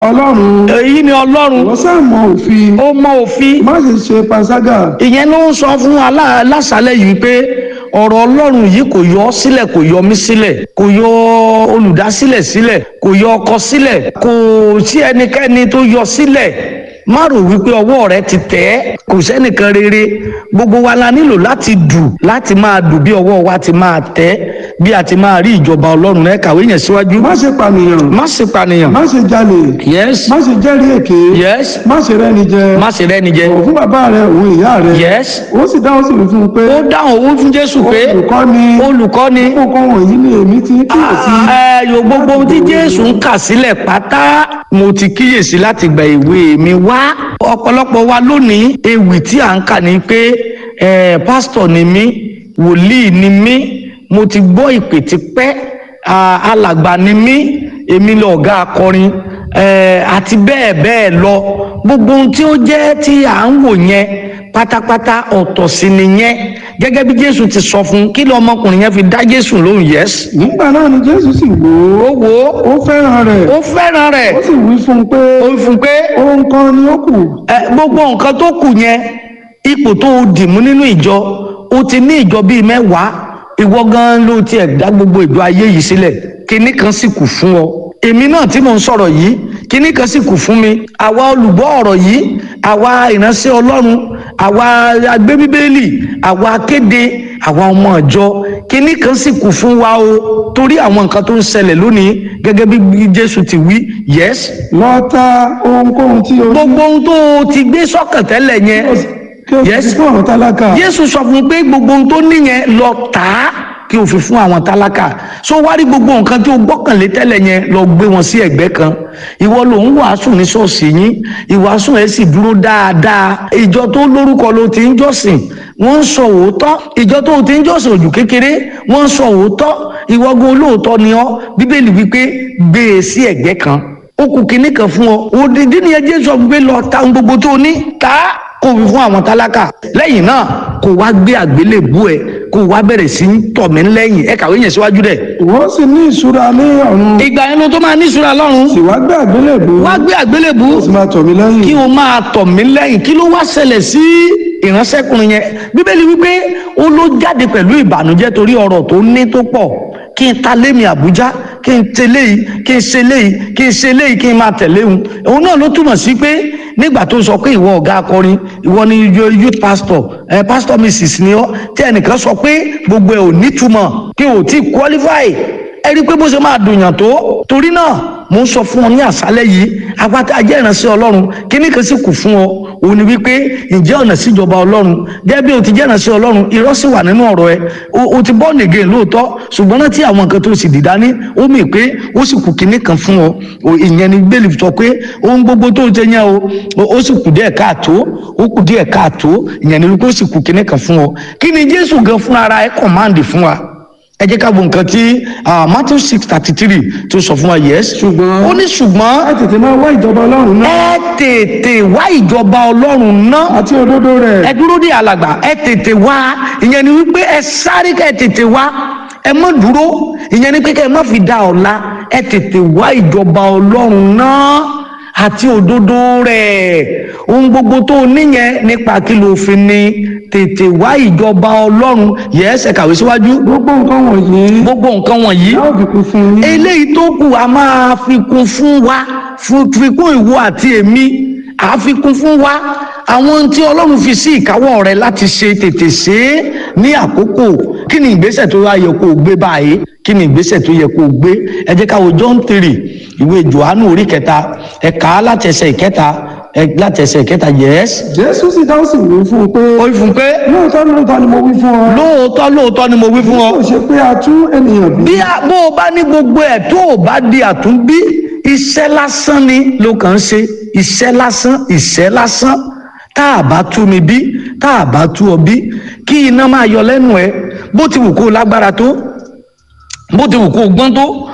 ọlọ́run èyí ni ọlọ́run wọ́n sá mọ òfin ó mọ òfin má ṣe ṣe panṣágà ìyẹn ló ń sọ fún alá- lásàlẹ̀ yìí pé ọ̀rọ̀ ọlọ́run yìí kò yọ ọ́ sílẹ̀ kò yọ mí sílẹ̀ kò yọ olùdásílẹ̀ sílẹ̀ kò yọ ọkọ sílẹ̀ kò sí ẹnikẹ́ni tó yọ sílẹ̀ má rò wípé ọwọ́ rẹ ti tẹ̀ ẹ́ kò sẹ́nìkan rere gbogbo wa la nílò láti dù láti máa dù bí ọwọ́ wa ti máa tẹ̀ bí a ti máa rí ìjọba ọlọ́run ẹ kàwé yẹn síwájú má ṣe pànìyàn má ṣe pànìyàn má ṣe jalè yes má ṣe jẹ́rìí èké yes má ṣe rẹ́ni jẹ má ṣe rẹ́ni jẹ bọ̀ fún bàbá rẹ òun ìyá rẹ yes ó sì dáhùn sí mi fún un pé ó dáhùn owó fún jésù pé olùkọ́ ni olùkọ́ni kókó wọ̀nyí ni èmi ti ń kíyèsí ẹyọ gbogbo ohun tí jésù ń kà sílẹ̀ pátá mo ti kíyèsí láti gba ìwé mi wá ọ̀pọ̀lọpọ̀ wa lónìí ewì tí à ń kà ní pé eh, pásítọ̀ ni mí wòlíì ni mí mo ti gbọ́ ìpè tipẹ́ ah, alàgbà ni mí èmi lọ̀gá akọrin eh, àti bẹ́ẹ̀ bẹ́ẹ̀ lọ gbogbo ohun tí ó jẹ́ tí à ń wò yẹn pátápátá ọ̀tọ̀ sí nìyẹn gẹ́gẹ́ bí jésù ti sọ fún kí lọ́mọkùnrin yẹn fi dá jésù lóhùn yẹ́sì nígbà náà ni jésù sì wò ó ó wò ó ó fẹ́ràn rẹ̀ ó fẹ́ràn rẹ̀ ó sì wí fún un pé ó fún pé ohun kan ni ó kù ẹ, gbogbo nǹkan tó kù yẹn ipò tó o dì mú nínú ìjọ o ti ní ìjọ bíi mẹ́wàá ìwọ gan ló tiẹ̀ dá gbogbo ìjọ ayé yìí sílẹ̀ kinní kan sì kù fún ọ èmi náà tí mò ń sọ̀rọ̀ yìí kinní kan sì kù fún mi àwa olùgbọ́ ọ̀rọ̀ yìí àwa ìránṣẹ́ ọlọ́run àwa agbébíbélì àwa akéde àwa ọmọ ìjọ kinní kan sì kù fún wa o torí àwọn nǹkan tó ń ṣẹlẹ̀ lónìí gẹ́gẹ́ bí jésù ti wí yes lọ ta ohunkóhun tí o ní gbogbo ohun tó o ti gbé sọ́kàn tẹ́lẹ̀ yẹn kí o sì Yes. fi fún àwọn tálákà Jésù sọ fún un pé gbogbo ohun tó níyẹn lọ tà á kí o fi fún àwọn tálákà so wá rí gbogbo nǹkan tí o gbọ́kànlé tẹ́lẹ̀ yẹn lọ gbé wọn sí ẹ̀gbẹ́ kan ìwọ ló ń wàásù ní ṣọ́ọ̀ṣì yín ìwàásù ẹ̀ sì dúró dáadáa ìjọ tó lórúkọ ló ti ń jọ́sìn wọ́n ń sọ òótọ́ ìjọ tó ti ń jọ́sìn òjò kékeré wọ́n ń sọ òótọ́ ìwọ́gun olóòótọ́ ni ọ́ bíbélì wípé gbé e sí ẹ̀gbẹ́ kan ó kù kínní kan fún ọ òdìdí ni ẹ jésù sọ pé lọ ta ohun gbogbo tó o ní ta á kó fi fún àwọn tálákà lẹ́yìn náà kó wá gbé àgbélébú ẹ kó wá bẹ̀rẹ̀ sí í tọ̀ mí lẹ́yìn ẹ kàwé yẹn síwájú dẹ̀. ìwọ sì ní ìṣúra ní ọ̀run ìgbà yẹn ló tó máa ní ìṣúra lọ́rùn sì wá gbé àgbélébù wá gbé àgbélébú ó sì máa tọ̀ mí lẹ́yìn kí o máa tọ̀ mí lẹ́yìn kí ló wá ṣẹlẹ̀ sí ìránṣẹ́kùnrin yẹn bíbélì wípé ó ló jáde pẹ̀lú ìbànújẹ́ torí ọ̀rọ̀ tó ní tó pọ̀ kí n ta lémi àbújá kí n tẹ̀lé yìí kí n ṣe léyìí kí n ṣe léyìí kí n máa tẹ̀lé òun òun náà ló túmọ̀ sí pé nígbà tó sọ pé ìwọ ọ̀gá akọrin ìwọ ni yo- youth pastor ẹ pastor mrs ni ọ tí ẹnìkan sọ pé gbogbo ẹ ò nítumọ̀ kí o ti qualify ẹ rí i pé bó ṣe máa dùnyàn tó torí náà mo ń sọ fún ọ ní àṣálẹ́ yìí apáta ajẹ́ ìránṣẹ́ ọlọ́run kíní kan sì kù fún ọ òun ni wípé ǹjẹ́ ọ̀nà síjọba ọlọ́run gẹ́gẹ́ bí o ti jẹ́ ìránṣẹ́ ọlọ́run irọ́ sì wà nínú ọ̀rọ̀ ẹ o, o ti bọ́ nìgẹ̀ lóòótọ́ ṣùgbọ́n rántí àwọn nǹkan tó sì dìdá ní ó mì pé ó sì kù kíní kan fún ọ O, ìyẹn ni bẹ́ẹ̀lì sọ pé ohun gbogbo tó ń ṣe yẹn o o- ó sì kù díẹ̀ káàtó ó kù díẹ̀ káàtó ìyẹn ni wípé ó sì kù kíní kan fún ọ kí ni jésù gan fúnra ara ẹ kọ̀máǹdì fún wa ẹ jẹ́ ká wo nǹkan tí ah, matthew six thirty three tó sọ fún wa yes ṣùgbọ́n ó ní ṣùgbọ́n ẹ tètè máa wá ìjọba ọlọ́run náà ẹ tètè wá ìjọba ọlọ́run náà àti òdodo rẹ̀ ẹ dúró dé alàgbà ẹ tètè wá ìyẹn ni wípé ẹ sáré ká ẹ tètè wá ẹ má dúró ìyẹn ni pé ká ẹ má fi dá ọ̀la ẹ tètè wá ìjọba ọlọ́run náà àti òdodo rẹ̀ ohun gbogbo tó o níyẹn nípa kí ló fi ní tètè wá ìjọba ọlọ́run yẹ́sẹ̀ kàwé síwájú gbogbo nǹkan wọ̀nyí gbogbo nǹkan wọ̀nyí yóò fi kún fún yín eléyìí tó kù a máa fi kún fún wa fún- fi kún ìwọ àti èmi a fi kún fún wa àwọn tí ọlọ́run fi sí ìkáwọ́ rẹ láti ṣe tètè ṣe é ní àkókò kí ni ìgbésẹ̀ tó yẹ kó o gbé báyìí kí ni ìgbésẹ̀ tó yẹ kó o gbé ẹ jẹ́ ká wo John three ìwé Jòhánù orí kẹta ẹ kà á láti ẹsẹ̀ ìkẹta ẹ láti ẹsẹ̀ ìkẹta yes jésù sì dáhùn sí wí fún un pé ó fún pé lóòótọ́ lóòótọ́ ni mo wí fún ọ lóòótọ́ lóòótọ́ ni mo wí fún ọ kò ṣe pé a tún ènìyàn bí bí a- bó o bá ní gbogbo ẹ̀ tó o bá di àtúnbí iṣẹ́ lásán ni ló kàn ń ṣe iṣẹ́ lásán iṣẹ́ lásán tá a bá tú mi bí tá a bá tú ọ bí kí iná máa yọ lẹ́nu ẹ bó ti wù kó o lágbára tó bó ti wù kó o gbọ́n tó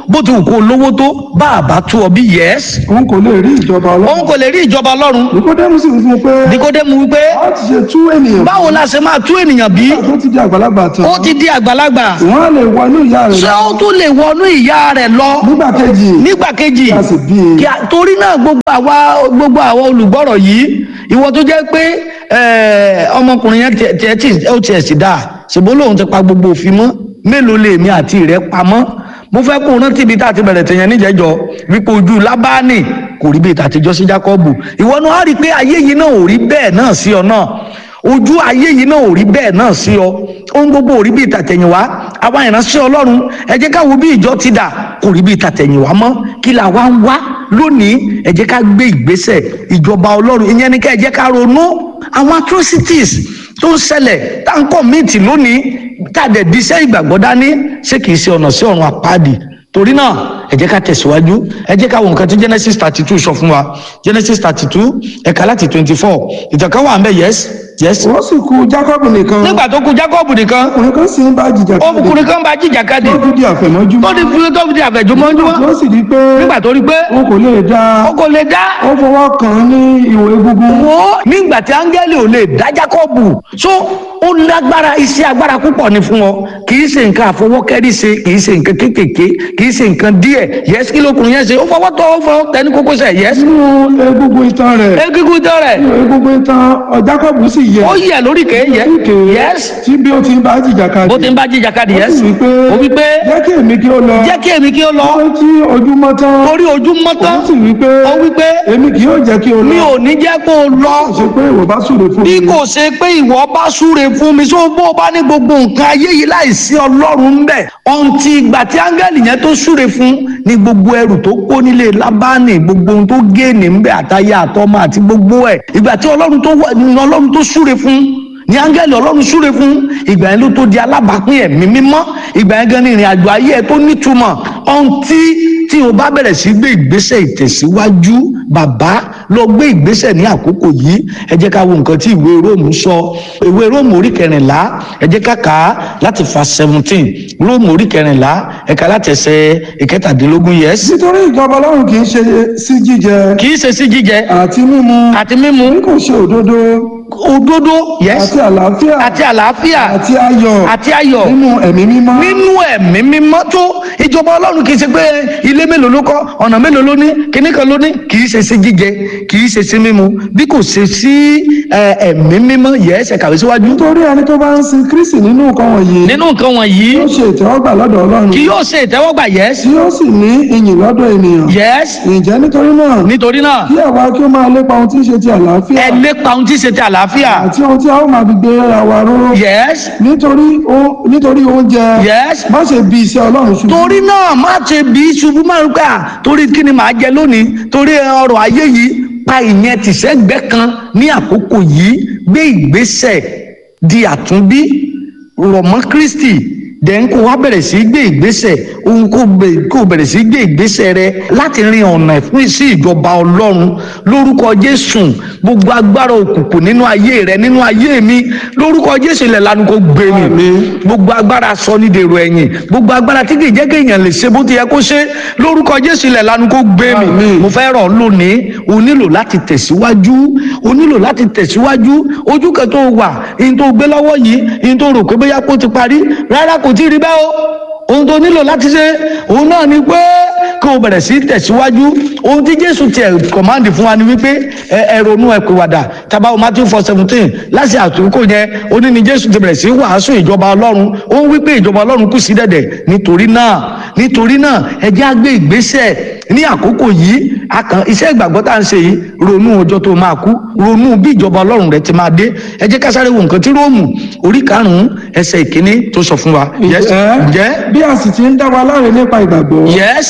bó ti wù kó lówó tó bá a bá tú ọ bí yẹs òun kò lè rí ìjọba ọlọ́run òun kò lè rí ìjọba ọlọ́run nikodemu sì ń fún un pé nikodemu wípé a ti ṣe tú ènìyàn báwo la ṣe máa tú ènìyàn bí tó ti di àgbàlagbà tán ó ti di àgbàlagbà wọ́n á lè wọ inú ìyá rẹ̀ ṣé ó tún lè wọnú ìyá rẹ̀ lọ nígbà kejì nígbà kejì kí a sì bí i kí a- torí náà gbogbo àwa gbogbo àwa olùgbọ́rọ̀ yìí ìwọ tó jẹ́ pé eh, ọmọkùnrin yẹn tiẹ̀- tiẹ̀ tí ó tiẹ̀ sì dáa ṣùgbọ́n lòun ti pa gbogbo òfin mọ́ mélòó lèmi àti rẹ̀ pamọ́ mo fẹ́ kó o rántí ibi tá a ti bẹ̀rẹ̀ tẹ̀yẹn níjẹ́jọ́ wípé ojú lábáàní kò rí bíi tàtijọ́ sí jákọ́bù ìwọ náà á rí i pé ayé yìí náà ò rí bẹ́ẹ̀ náà sí ọ náà ojú ayé yìí náà ò rí bẹ́ẹ̀ náà sí ọ ohun gbogbo ò rí bíi tàtẹ̀yìnwá àwa ìránṣẹ́ ọlọ́run ẹ jẹ́ ká wo bí ìjọ ti dà kò rí bíi tàtẹ̀yìnwá mọ́ kí la wá ń wá lónìí ẹ jẹ́ ká gbé ìgbésẹ̀ ìjọba ọlọ́run ìyẹn ni ká ẹ jẹ́ ká ronú àwọn atrocities tó ń ṣẹlẹ̀ tá à ń kọ̀míìtì lónìí tá a dẹ̀ díṣẹ́ ìgbàgbọ́ dání ṣé kìí ṣe ọ̀nà sí ọ̀run àpáàdì torí náà ẹ jẹ́ ká tẹ̀síwájú ẹ jẹ́ ká wo nǹkan tí genesis thirty two sọ fún wa genesis thirty two ẹ̀ka láti twenty four ìtàkà wà ń bẹ̀ yes yes. wọ́n sì kú jákọ́bù nìkan nígbà tó kú jacob nìkan ọkùnrin kan sì ń bá jìjà ọkùnrin kan bá jíjà kadì tó di àfẹ̀mọ́júmọ́ tó di fún tó fi di àfẹ̀jùmọ́júmọ́ wọ́n sì di pé nígbà tó rí pé wọn kò lè dá ó kò lè dá ó fọwọ́ kàn án ní ìwò egungun wo nígbà tí áńgẹ́lì ò lè dá jákọ́bù so ó lágbára iṣẹ́ agbára púpọ̀ ni fún ọ kì í ṣe nǹkan àfọwọ́kẹ́rì ṣe kì í ṣe nǹkan kéékèèké kì í ṣe nǹkan díẹ̀ yẹs kí lókùnrin yẹn ṣe ó fọwọ́ tọ́ ó fọwọ́ tẹ ní kókósẹ̀ yẹs nínú egungun itan rẹ̀ egungun tọ́ rẹ̀ nínú egungun itan ọ jákọ́bù sì yẹ ó yẹ lórí kèé yẹ Òkè yẹs tí bí ó ti ń bá jìjà kadì bó ti ń bá jíjà kadì ó yẹs sì wí pé ó wí pé jẹ́ kí èmi kí ó lọ jẹ́ kí èmi kí ó lọ ó tí ojúmọ́ tán torí ojú mọ́ tán ó sì wí pé ó wí pé èmi kì yóò jẹ́ kí ó mi lọ ò ní jẹ́ kó o lọ kò ṣe pé ìwọ bá súre fún bí mi kò ṣe pé ìwọ bá súre fún mi só bó o bá ní gbogbo nǹkan ayé yìí láìsí ọlọ́run ń bẹ̀ ọ̀ǹtì ìgbà tí áńgẹ́lì yẹn tó súre fún ní gbogbo ẹrù tó kó nílé lábánì gbogbo ohun tó géènì ń bẹ̀ àtayé àtọmọ àti gbogbo ẹ̀ ìgbà tí ọlọ́run tó wà ní ọlọ́run tó súre fún ní áńgẹ́lì ọlọ́run súre fún ìgbà yẹn ló tó di alábàápín ẹ̀mí mímọ́ ìgbà yẹn gan ni ìrìn àjò ayé ẹ tó nítumọ̀ ọ̀ǹtì tí o bá bẹ̀rẹ̀ sí gbé ìgbésẹ̀ ìtẹ̀síwájú bàbá lọ gbé ìgbésẹ̀ ní àkókò yìí ẹ jẹ́ ká wo nǹkan tí ìwé róòmù sọ ìwé róòmù orí kẹrìnlá ẹ jẹ́ ká kà á láti fa seventeen róòmù orí kẹrìnlá ẹ̀ka láti ẹsẹ̀ ìkẹtàdínlógún yẹs. nítorí ìjọba ọlọ́run kì í ṣe sí jíjẹ kì í ṣe sí jíjẹ àti mímu àti mímu bí kò ṣe òdodo òdodo yẹs àti àlàáfíà àti àlàáfíà àti ayọ̀ àti ayọ̀ nínú ẹ̀mí mímọ́ nínú ẹ̀mí mímọ́ tó ìjọba ọlọ́run kì í ṣe pé ilé mélòó ló kọ́ ọ̀nà mélòó ló ní kíní kan ló ní kì í ṣe sí jíjẹ kì í ṣe sí mímu bí kò ṣe sí ẹ, ẹ̀mí mímọ́ yẹ ẹsẹ̀ kàwé síwájú. nítorí ẹni tó bá ń sin kristi nínú nǹkan wọ̀nyí nínú nǹkan wọ̀nyí yóò ṣe ìtẹ́wọ́gbà lọ́dọ̀ ọlọ́run kì yóò ṣe ìtẹ́wọ́gbà yẹs tí yóò sì ní ìyìn lọ́dọ̀ ènìyàn yẹs ǹjẹ́ nítorí náà nítorí náà kí àwa kí ó máa lépa ohun tí ń ṣe ti àlàáfíà ẹ lépa ohun tí ń ṣe ti àlàáfíà àti ohun tí a ó máa fi gbé ara wa ró yẹs nítorí ó- nítorí oúnjẹ yẹs má ṣe bí iṣẹ́ ọlọ́run ṣubú torí náà má ṣe bí ṣubú máa ń gbà torí kí ni màá jẹ lónìí torí ọrọ̀ ayé yìí pa ìyẹn tìṣẹ́gbẹ́ kan ní àkókò yìí gbé ìgbésẹ̀ di àtúnbí rọ̀ mọ́ Kristi dẹ̀n kó wá bẹ̀rẹ̀ sí gbé ìgbésẹ̀ ohun kó bẹ̀- kó bẹ̀rẹ̀ sí gbé ìgbésẹ̀ rẹ láti rin ọ̀nà fún sí ìjọba ọlọ́run lórúkọ Jésù gbogbo agbára òkùnkùn nínú ayé rẹ nínú ayé mi lórúkọ Jésù ilẹ̀ lanu kó gbé mi Àmín. gbogbo agbára sọ ní dèrò ẹ̀yìn gbogbo agbára tí kì í jẹ́ kí èèyàn lè ṣe bó ti yẹ kó ṣe lórúkọ Jésù ilẹ̀ lanu kó gbé mi Àmín. mo fẹ́ rọ̀ ọ́ lónìí o nílò láti tẹ̀síwájú o nílò láti tẹ̀síwájú ojú kan tó wà ihun tó gbé lọ́wọ́ yìí ihun tó rò pé bóyá kó ti parí rárá kò tí ì rí bẹ́ẹ̀ o ohun tó nílò láti ṣe òun náà ni pé kí o bẹ̀rẹ̀ sí tẹ̀síwájú ohun tí Jésù tiẹ̀ kọ̀máǹdì fún wa ni wípé ẹ ẹ ronú ẹ pìwàdà tabawo Matthew four seventeen láti àtúnkò yẹn ó ní ni Jésù ti bẹ̀rẹ̀ sí wàásù ìjọba Ọlọ́run ó ń wípé ìjọba Ọlọ́run kù sí dẹ̀dẹ̀ nítorí náà nítorí náà ẹ jẹ́ á gbé ìgbésẹ̀ ní àkókò yìí akàn iṣẹ́ ìgbàgbọ́ tá à ń ṣe yìí ronú ọjọ́ tó máa kú ronú bí ìjọba Ọlọ́run rẹ ti máa dé ẹ jẹ́ ká sáré wo nǹkan tí Róòmù orí karùn-ún ẹsẹ̀ ìkíní tó sọ fún wa. Yes. Ǹjẹ́ ǹjẹ́ bí a sì ti ń dá wa láre nípa ìgbàgbọ́ yes àwa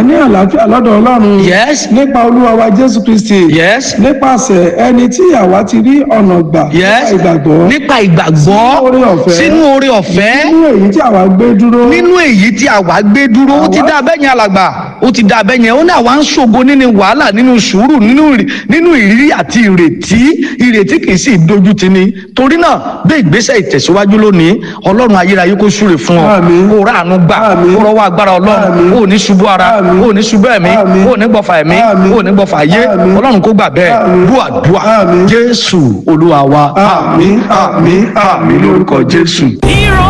ní àlàáfíà lọ́dọ̀ ọlọ́run yes nípa olúwa wa jésù kristi yes nípasẹ̀ ẹni tí àwa ti rí ọ̀nà gbà yes nípa ìgbàgbọ́ nípa ìgbàgbọ́ Sínú oore ọ̀fẹ́. sínú oore ọ̀fẹ́ nínú èyí tí àwa gbé dúró nínú èyí tí àwa gbé dúró ó ti Àwa- dá abẹ́yẹn alàgbà ó ti dá abẹ́yẹn ó ní àwa ń ṣògo nínú wàhálà nínú sùúrù nínú ìrì- nínú ìrírí àti ìrètí ìrètí kì í sì dojú ti ni torí náà gbé ìgbésẹ̀ ìtẹ̀síwájú lónìí ọlọ́run ayérayé kó súre fún ọ Àmín. kó ráàánú gbà Àmín. kó rọwọ́ agbára ọlọ́run Àmín. ó ní ṣubú ara Àmín. ó ní ṣubú ẹ̀mí Àmín. ó ní gbọ̀fà ẹ̀mí Àmín. ó ní gbọ̀fà ayé Àmín. ọlọ́run kó gbà bẹ́ẹ̀ Àmín. dúà dúà Àmín. jésù olúwa wa àmín àmín àmín lórúkọ jésù. Hero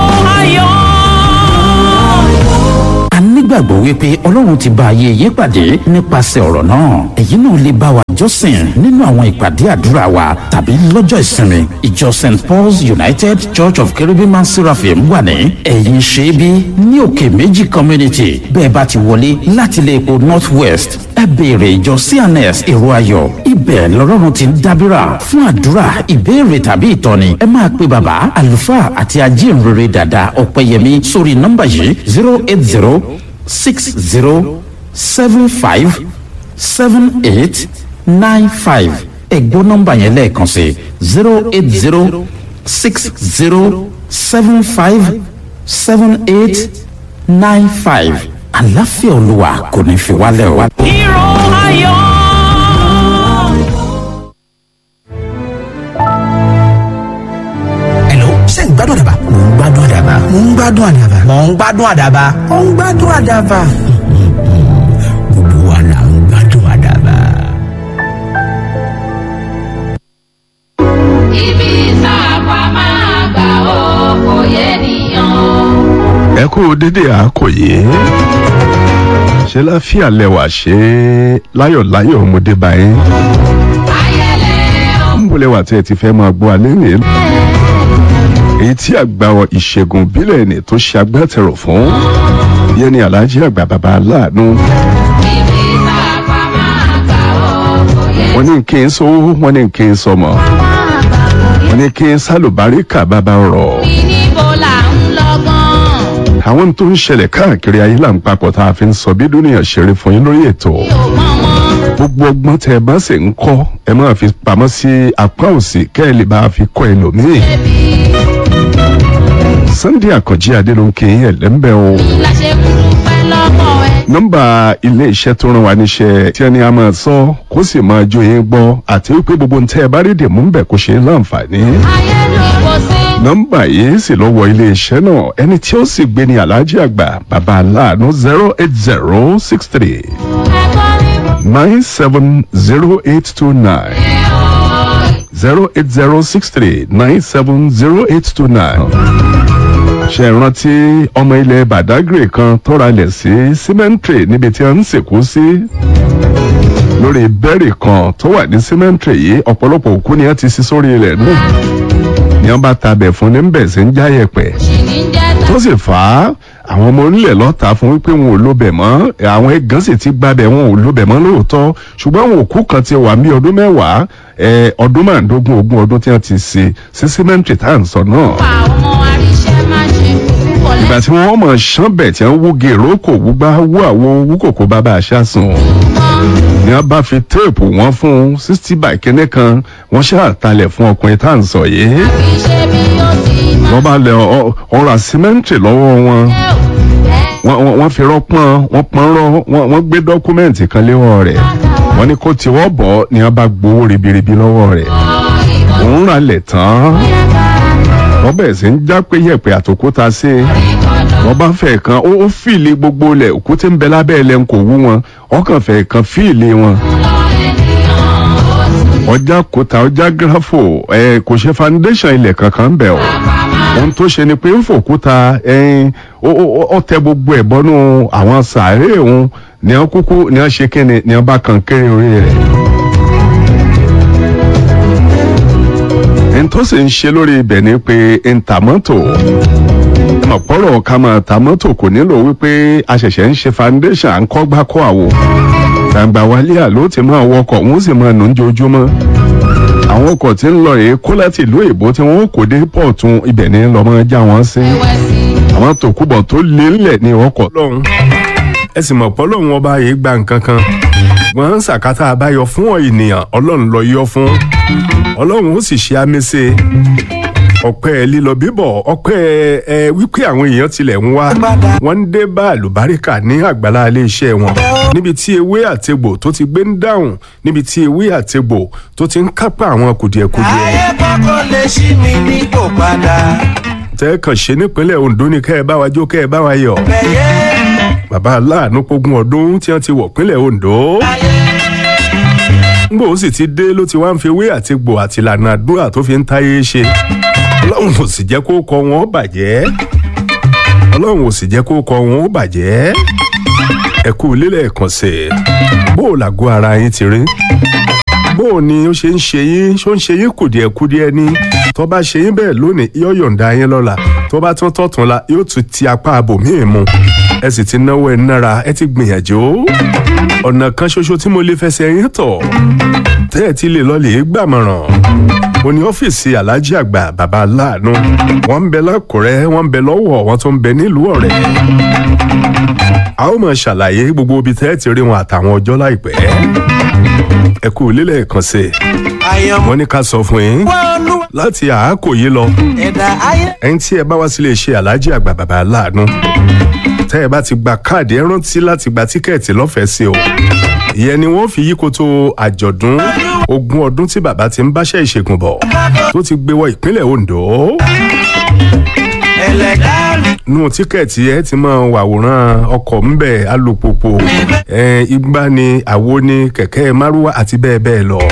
ayọ̀. a nígbàgbọ́ wípé ọlọ́run ti bá ayé yín pàdé nípasẹ̀ ọ̀rọ̀ náà èyí náà lè bá wa jọ́sìn nínú àwọn ìpàdé àdúrà wa tàbí lọ́jọ́ ìsinmi ìjọ st paul's united church of cherubim and seraphim wà ní ẹ̀yìn ṣẹ́bí ní òkè méjì community bẹ́ẹ̀ bá ti wọlé láti ilé epo north west ẹ béèrè ìjọ cns èrò ayọ̀ ibẹ̀ lọ́rọ́run ti ń dábìrà fún àdúrà ìbéèrè tàbí ìtọ́ni ẹ máa pe bàbá àlùfáà àti ajínrere dàda ọ̀pẹ̀yẹmí sórí nọ́mbà yìí zero eight zero six zero seven five seven eight nine five ẹ̀gbọ́n nọ́mbà yẹn lẹ́ẹ̀kan sí zero eight zero six zero seven five seven eight nine five àlàáfíà olúwa kò ní fi wálẹ̀ o. Hero ayọ̀. Hello, ṣé ń gbádùn àdàbà? Mò ń gbádùn àdàbà. Mò ń gbádùn àdàbà. Mò ń gbádùn àdàbà. Mò ń gbádùn àdàbà. Gbogbo wa là ń gbádùn àdàbà. ibi sáàpà máa gbà ó kò yé nìyàn. ẹ kú dédé àkòyé ṣe láfíà lẹwà ṣe láyọ̀láyọ̀ ọmọdé báyìí ayẹlẹ ń bọ̀ lẹwà tí ẹ ti fẹ́ máa gbọ́ alẹ́ rèé èyí tí àgbà ìṣègùn bílẹ̀ ni tó ṣe agbátẹrù fún yẹn ni alhaji àgbà bàbá aláàánú ibi sáàpà máa gbà ó kò yé wọn ní kí n sówó wọn ní kí n sọmọ wọn ní kí n sálùbáríkà bàbá rọ̀ mi níbo là ń lọ gan. àwọn tó ń ṣẹlẹ̀ káàkiri ayé là ń papọ̀ tá a fi ń sọ bí dúnìyàn ṣeré fún yín lórí ètò. mi ò mọ̀ mọ́. gbogbo ọgbọ́n tẹ ẹ bá sì ń kọ́ ẹ máa fi pamọ́ sí apá òsì kẹ́ ẹ lè bá a fi kọ́ ẹlòmíì. sunday àkànjí adélóńké ẹlẹ́mbẹ́ o. la ṣe kúrú pẹ́ lọ́kọ̀ ẹ. nọ́mbà ilé iṣẹ́ tó ràn wá níṣẹ́ tí ẹni a máa sọ kó sì máa jó yín gbọ́ àti wípé gbogbo ń tẹ́ ẹ bá rí dèmú ń bẹ̀ kó ṣe é láǹfààní. ayé ló kò sí. nọ́mbà yìí sì lọ wọ ilé iṣẹ́ náà ẹni tí ó sì gbé ní aláàjì àgbà bàbá aláàánú zero eight zero six three ẹ̀kọ́ ní nine seven zero eight two nine. zero eight zero six three nine seven zero eight two nine. ṣe rántí ọmọ ilẹ̀ badagry kan tọ́ra lẹ̀ sí cemetery níbi tí wọ́n ń sìnkú sí. lórí bẹ́ẹ̀rì kan tó wà ní cemetery yìí ọ̀pọ̀lọpọ̀ òkú ni wọ́n ti sí sórí ilẹ̀ náà. ni wọ́n bá tabẹ̀ fún ní bẹ̀ sí ń jáyẹ̀pẹ̀ ṣì ní jẹ́ tó sì fà á àwọn ọmọ onílẹ̀ lọ́ta fún wípé wọn ò lóbẹ̀ mọ́ àwọn ẹ̀gán sì ti gbabẹ̀ wọn ò lóbẹ̀ mọ́ lóòótọ́ ṣùgbọ́n àwọn òkú kan ti wà ní ọdún mẹ́wàá ẹ, ọdún márùndógún ogún ọdún tí wọ́n ti ṣe sí símẹ́ǹtì tá à ń sọ náà. pa ọmọ aríṣẹ́ má ṣe kò ìgbà tí wọ́n mọ̀ ṣán bẹ̀ tí wọ́n wú gèrò kò wúgbá wú àwo wú kòkó bàbá àṣà sùn lẹ́sùn ni wọ́n bá fi téèpù wọn fún sixty by kínní kan wọ́n ṣàtàlẹ̀ fún ọkùnrin tá à ń sọ yìí kì í ṣe bí ó ti máa wọ́n bá lẹ ọ- ọ̀rọ̀ símẹ́ǹtì lọ́wọ́ wọn ṣe ò bẹ́ẹ̀. wọ́n wọ́n- wọ́n fi rọ́pọ́n wọ́n pọ́n rọ́ wọ́n wọ́n gbé dọ́kúmẹ́ǹtì kan léwọ́ rẹ̀ wọ́n ní kó tiwọ́ bọ̀ ni wọ́n bá gbowó ribiribi lọ́wọ́ rẹ̀ òun rà lẹ̀ tán wọ́n bẹ̀rẹ̀ sí ń já pé yẹ̀pẹ̀ àtòkúta sí i wọ́n bá fẹ̀ kan ó ó fìlì gbogbo lẹ̀ òkú tí ń bẹ lábẹ́ ilẹ̀ ń kò wú wọn ọkàn fẹ̀ kan fìlì wọn ọjà kòtà ọjà gírafò ẹ kò ṣe foundation ilẹ̀ kankan bẹ̀ o ohun tó ṣe ni pé ń fòkúta ẹyin ó ó- ó tẹ gbogbo ẹ̀ bọ́nú àwọn sàárè òun ni wọ́n kúkú ni wọ́n ṣe kíni ni wọ́n bá kan kéré orí rẹ̀. ẹni tó sì ń ṣe lórí ibẹ̀ ni pé ń ta mọ́tò ọ̀pọ̀rọ̀ ká máa ta mọ́tò kò nílò wípé a ṣẹ̀ṣẹ̀ ń ṣe foundation à ń kọ́ gbá kọ́ àwo gbàǹgbà wálé àló ti máa wọkọ̀ wọ́n sì máa nù ń jojúmọ́ àwọn ọkọ̀ tí ń lọ rèé kó láti ìlú èbó tí wọ́n kò dé pọ̀tún ibẹ̀ ní lọ́mọ já wọn sí àwọn tòkúbọ̀ tó lé ńlẹ̀ ní ọkọ̀ lọ́hùn ẹ sì mọ̀ pọ́ lọ́hùn ọba yìí gba nǹkan kan wọ́n ń sàkátà àbáyọ fún ọ ènìyàn ọlọ́run lọ yọ fún ọlọ́run ó sì ṣe àmẹ́sẹ̀ ọpẹ́ lílọ bíbọ̀ ọpẹ́ ẹ wípé àwọn èèyàn tilẹ̀ ń wá wọ́n ń dé bá àlùbáríkà ní àgbàlá iléeṣẹ́ wọn níbi tí ewé àtegbò tó ti gbé ń dáhùn níbi tí ewé àtegbò tó ti ń kápá àwọn kùdìẹ̀kudiẹ. ayé kọ́kọ́ lè ṣí mi nípò padà. tẹ́ kàn ṣe nípínlẹ̀ Ondo ní kẹ́ ẹ bá wa jó kẹ́ ẹ bá wa yọ̀. bẹ̀yẹ bàbá aláàánú pógún ọdún tí wọ́n ti wọ̀ pínlẹ̀ Ondo. ngbò ó sì ti dé ló ti wá ń fi ewé àtegbò àti ìlànà àdúrà tó fi ń táyé ṣe ọlọ́run ò sì jẹ́ kó kọ wọn ó bàjẹ́ ọlọ́run ò sì jẹ́ kó kọ wọn ó bàjẹ́ ẹ kú lílẹ̀ ẹ̀kànṣẹ́ bó o làgọ́ ara yín ti rí bó o ní ó ṣe ń ṣe yín ṣó ń ṣe yín kùdìẹ̀kudiẹ ni tó bá ṣe yín bẹ́ẹ̀ lónìí yóò yọ̀ǹda yín lọ́la tó bá tún tọ̀tún la yóò tún ti apá abòmíì mu ẹ sì ti náwó ẹ nára ẹ ti gbìyànjú ọ̀nà kan ṣoṣo tí mo lè fẹsẹ̀ yín tọ̀ tẹ́ ẹ ti lè lọ lè gbàmọ̀ràn ó ní ọ́fíìsì aláàjì àgbà bàbá aláàánú wọ́n ń bẹ lákùrẹ́ wọ́n ń bẹ lọ́wọ́ wọ́n tún ń bẹ nílùú ọ̀rẹ́ a ó máa ṣàlàyé gbogbo ibi tẹ́ ẹ ti rí wọn àtàwọn ọjọ́ láìpẹ́ ẹ kú lílẹ̀ kan sí i àyànmọ́ wọ́n ní ká sọ fún yín olúwa láti àákò yìí lọ ẹ̀dá ayé. ẹni tí ẹ bá wá sílé iṣẹ́ aláàjì àgbà bàbá aláàánú tẹ́ ẹ bá ti gba káàdì ẹ rántí láti gba tíkẹ́ẹ̀tì lọ́fẹ̀ẹ́ sí o ìyẹn ni wọ́n fi yí koto àjọ̀dún ogún ọdún tí bàbá ti ń báṣẹ́ ìṣègùn bọ̀ tó ti gbé wọ ìpínlẹ̀ Ondo ẹlẹ́dá mi. nù tíkẹ́ẹ̀tì ẹ ti máa wàwòrán ọkọ̀ ńbẹ̀ alùpùpù ẹ igbá ni àwo ni kẹ̀kẹ́ márúwá àti bẹ́ẹ̀ bẹ́ẹ̀ lọ.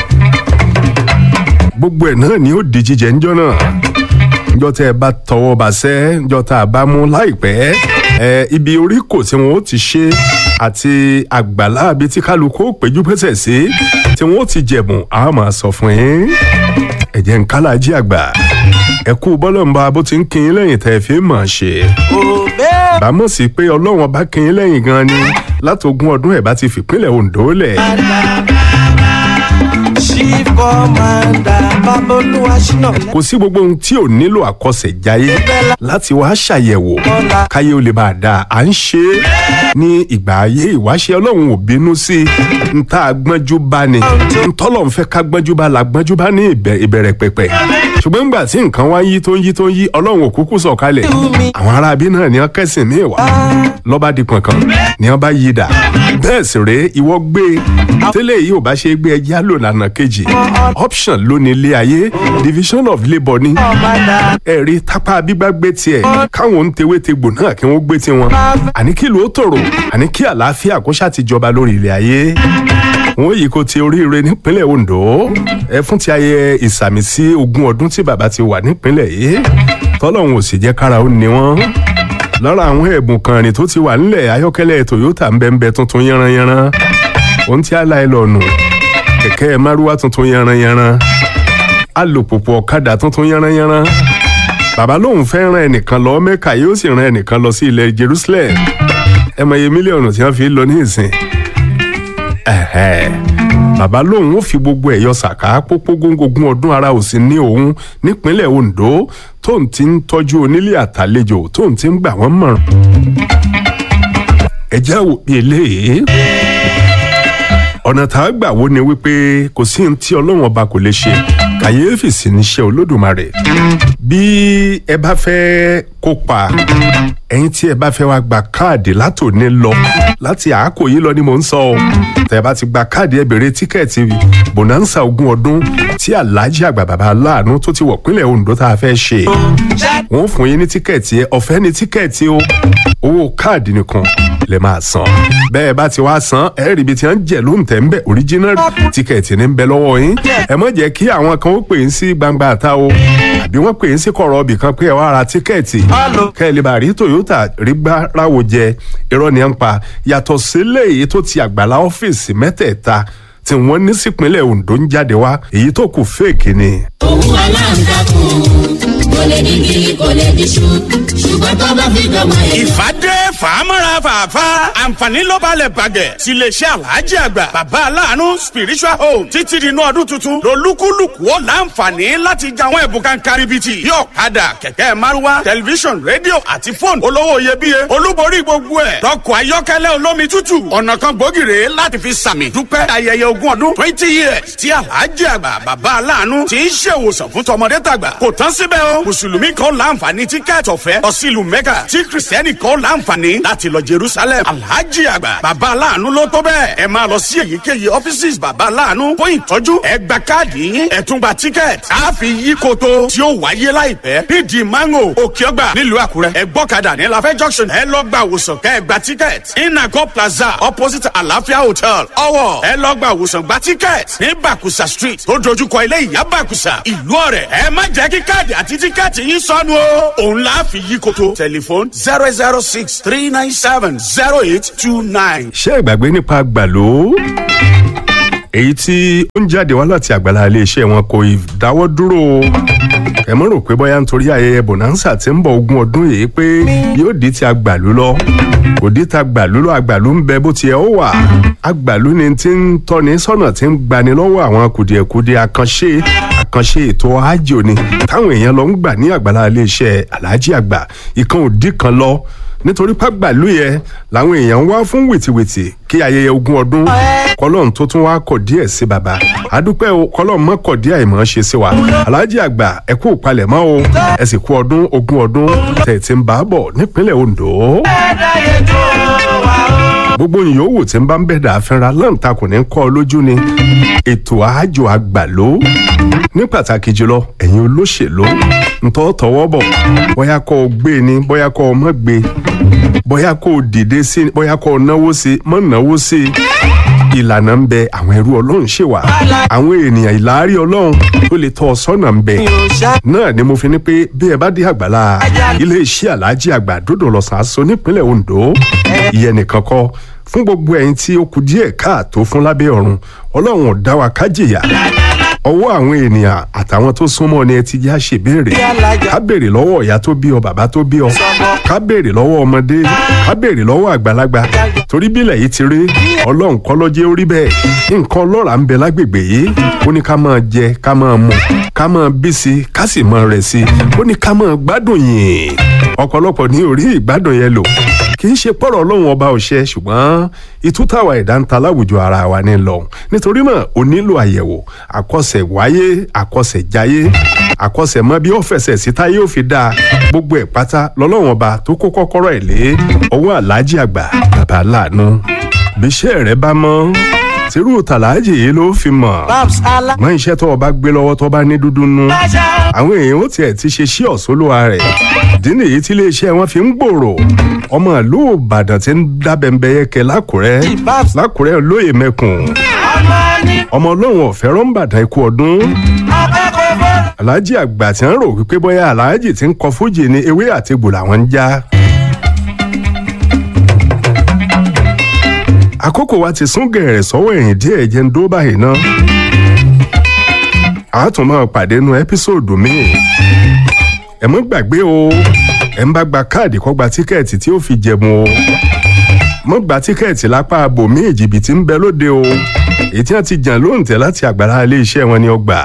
gbogbo ẹ̀ náà ni ó di jíjẹ ńjọ́ náà ńjọ́ tẹ́ ẹ bá tọwọ́ bá sẹ́ ńjọ́ tá a bá mú láìpẹ́ ẹ ibi orí kò tí wọn ó ti ṣe àti àgbàlá àbí tí kálukú ó péjú pésẹ̀ sí tí wọn ó ti jẹ̀bùn a máa sọ fún yín ẹ̀jẹ̀ ń kálájí àgbà ẹ kú bọ́lọ̀ ń bá bó ti ń kin yín lẹ́yìn tẹ́ ẹ fi mọ̀ ṣe òbẹ́ bámọ̀ sí pé ọlọ́run ọba kin yín lẹ́yìn gan ni látogún ọdún ẹ̀ bá ti fìpínlẹ̀ Ondo lẹ̀ chief commander babolúwa ṣínà kò sí gbogbo ohun tí ò nílò àkọsẹ̀jáyé láti wá ṣàyẹ̀wò káyé ó lè bá a dáa à ń ṣe é ní ìgbà ayé ìwáṣẹ̀ ọlọ́run ò bínú sí i ń tá a gbọ́njú bá ni ń tọ́lọ̀ ń fẹ́ ká gbọ́njú bá la gbọ́njú bá ní ìbẹ̀- ìbẹ̀rẹ̀ pẹ̀pẹ̀ ṣùgbọ́n ńgbà tí nǹkan wá ń yí tó ń yí tó ń yí ọlọ́run ò kúkú sọ̀kalẹ̀ àwọn aráabí náà ni wọ́n kẹ́sìn míì wá lọ́ba di pọ̀nkan ni wọ́n bá yí dà bẹ́ẹ̀ sì rèé ìwọ gbé tẹ́lẹ̀ yìí ò bá ṣe é gbé ẹjẹ́ àlò lànà kejì option ló ní ilé ayé division of labour ni ẹ̀rí tápá bíbá gbé tiẹ̀ káwọn ń tewé tegbò náà kí wọ́n gbé tiwọn àní kí ló tòrò àní kí àlàáfíà kó ṣáà ti jọba lórí ilẹ̀ ayé wọn yìí kò ti oríire nípínlẹ̀ Ondo ẹ fún ti ayẹyẹ ìsàmìsí ogún ọdún tí bàbá ti wà nípínlẹ̀ yìí tọ́lọ́hún ò sì jẹ́ kára ó ní wọ́n lára àwọn ẹ̀bùn kan rìn tó ti wà nílẹ̀ ayọ́kẹ́lẹ́ Toyota ń bẹ́ẹ̀ bẹ́ẹ̀ tuntun yánranyánran ohun tí a la ẹ lọ́nu kẹ̀kẹ́ márúwá tuntun yánranyánran alùpùpù ọ̀kadà tuntun yánranyánran bàbá lòun fẹ́ ran ẹnìkan lọ Mẹ́kà yóò sì ran ẹnìkan lọ sí ilẹ̀ Jerusalem ẹ mọ iye mílíọ̀nù tí wọ́n fi lọ ní ìsìn ẹ̀hẹ́. bàbá lòun ó fi gbogbo ẹ̀ yọ sàká pópó góńgógún ọdún ara ò sí ní òun nípínlẹ̀ Ondo tóun ti ń tọ́jú onílé àtàlejò tóun ti ń gbà wọ́n mọ̀ràn. ẹ jẹ́ wò bí eléyìí ọ̀nà tá a gbà wo ni wípé kò sí ohun tí ọlọ́run ọba kò lè ṣe kàyéfì sí níṣẹ́ olódùmarè bí ẹ bá fẹ́ kópa ẹ̀yin tí ẹ bá fẹ́ wá gba káàdì látòní lọ láti àákò yìí lọ ni mò ń sọ ọ tẹ́ ẹ bá ti gba káàdì ẹ bèrè tíkẹ́ẹ̀tì bonanza ogún ọdún tí alhaji àgbà bàbá aláàánú tó ti wọ̀ pínlẹ̀ Ondo tá a fẹ́ ṣe wọ́n fún yín ní tíkẹ́ẹ̀tì ẹ ọ̀fẹ́ ní tíkẹ́ẹ̀tì o owó káàdì nìkan lè máa san bẹ́ẹ̀ bá ti wá san ẹ rí ibi tí wọ́n ń jẹ̀ ló ń tẹ̀ ń bẹ̀ original tíkẹ́ẹ̀tì ní ń bẹ lọ́wọ́ yín ẹ má jẹ́ kí àwọn kan ó pè é sí gbangba àta o àbí wọ́n pè é sí kọ̀rọ̀ ọbì kan pé ẹ wá ra tíkẹ́ẹ̀tì kẹ́ ẹ lè bá rí Toyota rí gbá ráwo jẹ irọ́ ni à ń pa yàtọ̀ sílẹ̀ èyí tó ti àgbàlá ọ́fíìsì mẹ́tẹ̀ẹ̀ta tí wọ́n ní sípínlẹ̀ Ondo ń jáde wá èyí tó kù fèèkì ni. òun aláǹtakùn kò lè digi kò lè diṣu ṣùgbọ́n tó bá fi dọ̀mọ́ ẹ̀. ìfàdé fà á mọ́ra fàáfà àǹfààní ló balẹ̀ bàgẹ́ síléeṣẹ́ alhaji àgbà bàbá aláàánú spiritual home títí di inú ọdún tuntun lolúkúlùkù ó láǹfààní láti jẹ àwọn ẹ̀bùn kan karibiti yóò kadà kẹ̀kẹ́ márúwá tẹlifíṣọ̀n rédíò àti fóònù olówó iyebíye olúborí gbogbo ẹ̀ tọkọ̀ ayọ́kẹ́lẹ́ olómi tútù ọ̀nà kan gbòógìrè láti fi sàmì dúpẹ́ ayẹyẹ ogún ọdún twenty years tí alhaji àgbà bàbá aláàánú ti ń ṣèwòsàn fún tọmọdé tàgbà kò tán síbẹ̀ o mùsùlùmí kan láǹfààní tíkẹ́ẹ̀tì ọ̀fẹ́ lọ sí ìlú mẹ́kà tí kìrìsìtẹ́nì kan láǹfààní láti lọ jerusalem alhaji àgbà bàbá aláàánú ló tó bẹ́ẹ̀ ẹ máa lọ sí èyíkéyìí ọ́fíìsì bàbá aláàánú fún ìtọ́jú ẹ gba káàdì yín ẹ tún gba tíkẹ́ẹ̀tì a fi yí koto tí ó wáyé láìpẹ́ pd mango òkèọ́gbà nílùú àkúrẹ́ ẹ gbọ́kadà ní lafẹ́ junction ẹ lọ gba àwòsàn kẹ́ ẹ gba tíkẹ́ẹ̀tì inago plaza opposite àlàáfíà hotel ọwọ́ ẹ lọ gba àwòsàn gba tíkẹ́ẹ̀tì ní bàkùsà street tó dojúkọ ilé ìyá bàkùsà ìlú ọ̀rẹ́ ẹ má jẹ́ kí káàdì àti tíkẹ́ẹ̀tì yín sọnù o òun la fi yí koto tẹlifon zero zero six three nine seven zero eight two nine. ṣé ìgbàgbé nípa gbàló èyí tí ó ń jáde wá láti àgbàlá iléeṣẹ́ wọn kò ì dáwọ́ dúró o. ẹ mọ̀ rò pé bóyá nítorí ayẹyẹ bonanza tí ń bọ̀ ogún ọdún yìí pé yóò di ti àgbàlú lọ kò di ti àgbàlú lọ àgbàlú ń bẹ bó ti yẹ ó wà àgbàlú ni ti ń tọ́ni sọ́nà tí ń gbani lọ́wọ́ àwọn kùdìẹ̀kudiẹ àkànṣe àkànṣe ètò àjò ni táwọn èèyàn lọ ń gbà ní àgbàlá iléeṣẹ́ aláàjì àgbà ìkan òdì kan lọ nítorí pàgbàlú yẹn làwọn èèyàn ń wá fún wìtìwìtì kí ayẹyẹ ogún ọdún kọlọ́n tó tún wá kọ̀ díẹ̀ sí baba àdúpẹ́ o kọlọ́n mọ́ kọ̀ díẹ̀ ìmọ̀ ṣe sí wa aláàjì àgbà ẹ kú palẹ̀mọ́ o ẹ sì kú ọdún ogún ọdún tẹ̀ tí ń bá bọ̀ nípínlẹ̀ ondo gbogbo yòówù tí ń bá ń bẹ̀dà àfẹ́ra lọ́ǹtakùn ní kọ́ ọ lójú ni ètò àájò àgbàló ní pàtàkì jùlọ ẹ̀yin olóṣèlú ntọ́ tọwọ́ bọ̀ bóyá kọ́ ọ gbé ni bóyá kọ́ ọ mọ́ gbé bóyá kọ́ ọ dìde sí bóyá kọ́ ọ náwó sí mọ́ náwó sí ìlànà ń bẹ àwọn ẹrú ọlọ́run ṣe wà àwọn ènìyàn ìlàárí ọlọ́run tó lè tọ́ ọ sọ́nà ń bẹ náà ni mo fi ní pé bí ẹ bá dé àgbàlá iléeṣẹ́ aláàjì àgbà dòdò lọ́sàn aṣọ nípínlẹ̀ ondo ìyẹn nìkan kọ́ fún gbogbo ẹ̀yin tí ó kù díẹ̀ káàtó fún lábẹ́ ọ̀run ọlọ́run ò dá wa kájìyà ọwọ́ àwọn ènìyàn àtàwọn tó súnmọ́ ni ẹ ti já ṣe béèrè ká béèrè lọ́wọ́ ìyá tó bí ọ bàbá tó bí ọ ká béèrè lọ́wọ́ ọmọdé ká béèrè lọ́wọ́ àgbàlagbà torí bílẹ̀ yìí ti rí ọlọ́run kọ́ lọ́jẹ́ orí bẹ́ẹ̀ nǹkan ọlọ́ràá ń bẹ lágbègbè yìí ó ní ká máa jẹ ká máa mu ká máa bí sí ká sì máa rẹ̀ sí ó ní ká máa gbádùn yìí ọ̀pọ̀lọpọ̀ ní orí ìgbádùn yẹn lò kì í ṣe pọ̀rọ̀ ọlọ́run ọba òṣẹ ṣùgbọ́n ìtútàwà ìdáǹta láwùjọ ara wa ní lọ nítorí náà o nílò àyẹ̀wò àkọsẹ̀ wáyé àkọsẹ̀ jáyé àkọsẹ̀ mọ bí ó fẹsẹ̀ síta yóò fi dáa gbogbo ẹ̀ pátá lọ́lọ́run ọba tó kó kọ́kọ́rọ́ ẹ̀ lé ọwọ́ aláàjì àgbà bàbá láàánú bíṣẹ́ rẹ bá mọ́ tírú tàlàájì yìí ló fi mọ̀ mọ iṣẹ́ tó o bá gbé lọ́wọ́ tó bá ní dúdú nú àwọn èèyàn ó tiẹ̀ ti ṣe sí ọ̀ṣọ́lùwà rẹ̀ ìdí nìyí tí iléeṣẹ́ wọn fi ń gbòòrò ọmọ ìlú ìbàdàn ti ń dábẹ́ńbẹ́ yẹ́kẹ́ lákùrẹ́ lákùrẹ́ lóye mẹ́kùn ọmọ ọlọ́run ọ̀fẹ́ rọ́ǹbàdàn ikú ọdún aláàjì àgbà tí ń rò wípé bóyá aláàjì ti ń kọ fújì ní ewé àti egbò làwọn ń já. àkókò wa ti sún gẹ̀rẹ̀ sọ́wọ́ ẹ̀yìn díẹ̀ jẹ́ ń dó báyìí ná. a tún máa pàdé nu ẹ́písòdù míì. ẹ mọ́ gbàgbé o ẹ̀ ń bá gba káàdì kó gba tíkẹ́ẹ̀tì tí ó fi jẹ̀mú o. mọ́ gba tíkẹ́ẹ̀tì lápá abòmíì jìbìtì ń bẹ lóde o. èyí tí wọ́n ti jàn lóǹtẹ̀ láti àgbàrá ilé iṣẹ́ wọn ni ó gbà.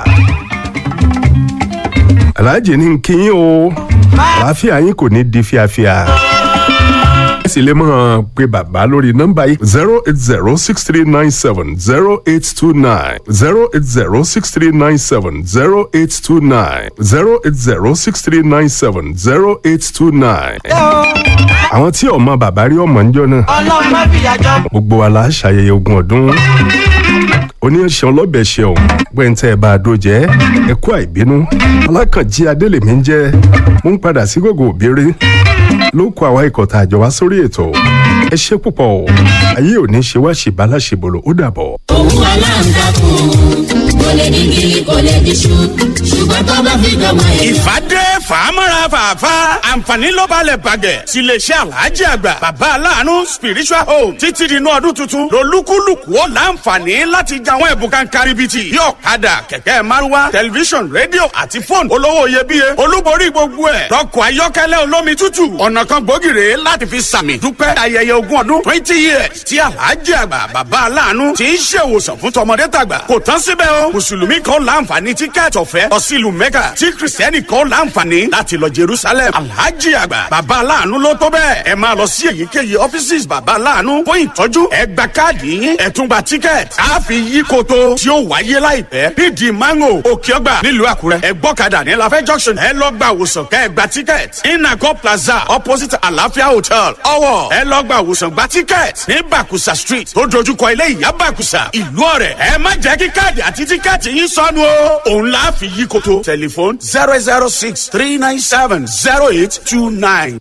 aláàjì ní kí yín o àlàáfíà yín kò ní di fíafíà ẹ sì lè mọ̀ pé bàbá lórí nọ́mbà yìí zero eight zero six three nine seven zero eight two nine zero eight zero six three nine seven zero eight two nine zero eight zero six three nine seven zero eight two nine. àwọn tí ọmọ bàbá rí ọmọ ń jọ náà ọlọ́run má fìyà jọ. gbogbo wa la ṣàyẹyẹ ogún ọdún oníyanṣẹ́ ọlọ́bẹ̀ ṣeun gbẹ̀ǹtẹ̀ bá a dojẹ́ ẹ̀kú àìbínú alákànjí adélèmí ń jẹ́ mú ń padà sí gògò òbírí ló kó àwa ikọ̀ tá a jọ wá sórí ètò ẹ ṣe púpọ̀ o ayé ò ní ṣe wá ṣèbálà ṣèbòlò ó dàbọ̀. òun aláǹtakùn kò lè digi kò lè diṣu ṣù ṣùgbọ́n tó bá fi dọ̀mọ̀ èèyàn. ìfàdé fàámọ́ra fàáfà àǹfààní ló balẹ̀ bàgẹ́ tiléeṣẹ́ alhaji àgbà bàbá aláàánú spiritual home títí di inú ọdún tuntun lolúkúlùkù ó láǹfààní láti jẹ àwọn ẹ̀bùn kan karibiti bí ọ̀kadà kẹ̀kẹ́ márúwá tẹlifíṣọ̀n rédíò àti fóònù olówó iyebíye olúborí gbogbo ẹ̀ lọ́kọ̀ ayọ́kẹ́lẹ́ olómi tútù ọ̀nà kan gbòógì rèé láti fi sàmì dúpẹ́ ayẹyẹ ogún ọdún twenty years tí alhaji àgbà bàbá aláàánú ti ń ṣèwòsàn fún tọmọdé tàgbà kò tán síbẹ̀ o mùsùlùmí kan láǹfààní tíkẹ́ẹ̀tì ọ̀fẹ́ lọ sí ìlú mẹ́kà tí kìrìsìtẹ́nì kan láǹfààní láti lọ jerusalem alhaji àgbà bàbá aláàánú ló tó bẹ́ẹ̀ ẹ máa lọ sí èyíkéyìí ọ́fíìsì bàbá aláàánú fún ìtọ́jú ẹ gba káàdì yín ẹ tún gba tíkẹ́ẹ̀tì á fi yí koto tí ó wáyé láìpẹ́ nídìí mango òkè ọgbà nílùú àkúrẹ́ ẹ gbọ́kadà ní lafẹ́ junction ẹ lọ gba àwòsàn kẹ́ ẹ gba tíkẹ́ẹ̀tì inago plaza opposite àlàáfíà hotel ọwọ́ ẹ lọ gba àwòsàn gba tíkẹ́ẹ̀tì ní bàkùsà street tó dojúkọ ilé ìyá bàkùsà ìlú ọ̀rẹ́ ẹ má jẹ́ kí káàdì àti tíkẹ́ẹ̀tì yín sọnù o òun la fi yí koto tẹlifon zero zero six three nine seven zero eight two nine.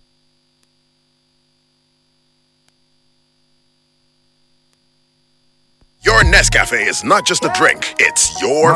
Your Nescafe is not just a drink, it's your